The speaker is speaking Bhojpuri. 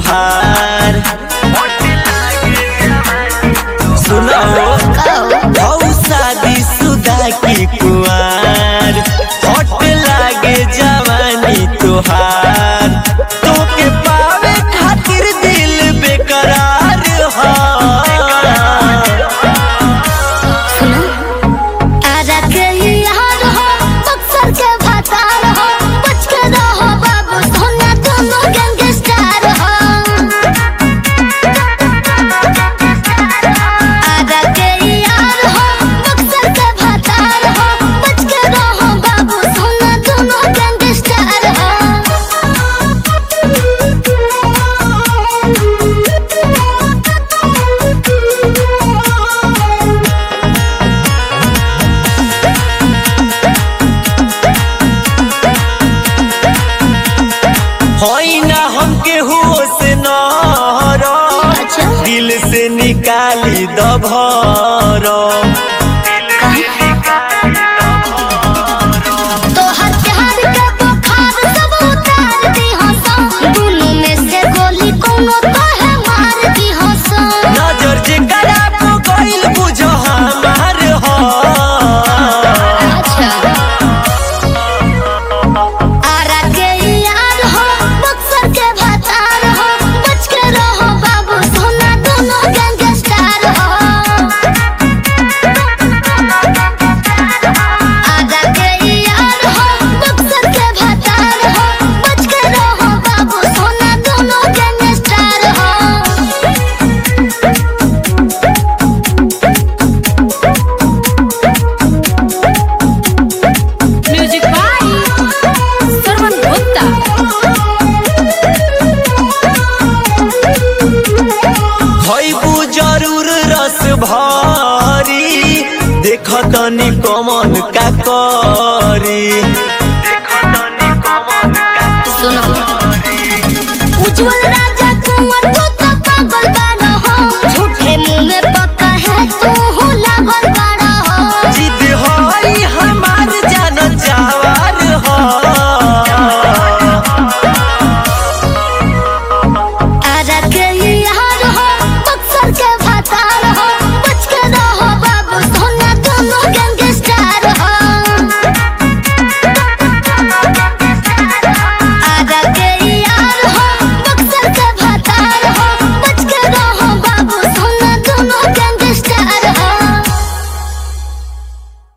तोहार सुनो हौ शादी सुदा की कुआर हट लागे जवानी तोहार तोके पावे खातिर दिल बेकरार हा आजा के यार हो बक्सर के भतार हो बच के रहो बाबू सोना दोनों गैंगस्टर हो आजा के यार हो बक्सर के भतार हो बच के रहो बाबू सोना दोनों गैंगस्टर हो होई ना हमके होश न अच्छा दिल से निकाली दभर तोहर प्यार के बुखार सब उतार दी हंसो दुनू में से गोली कोनो तोहे मार दी हंसो नजर जे करा को गइल बुझ हमार हो अच्छा आरा के यार हो बक्सर के भतार हो बच के रहो बाबू सोना दोनों गैंगस्टर हो आजा के यार हो बक्सर के भतार हो बच के रहो बाबू सोना दोनों गैंगस्टर हो म्यूजिक बाय सरवन गुप्ता खइबू जरूर रस भारी देख तनी कमन का करी सुनो उज्जवल राज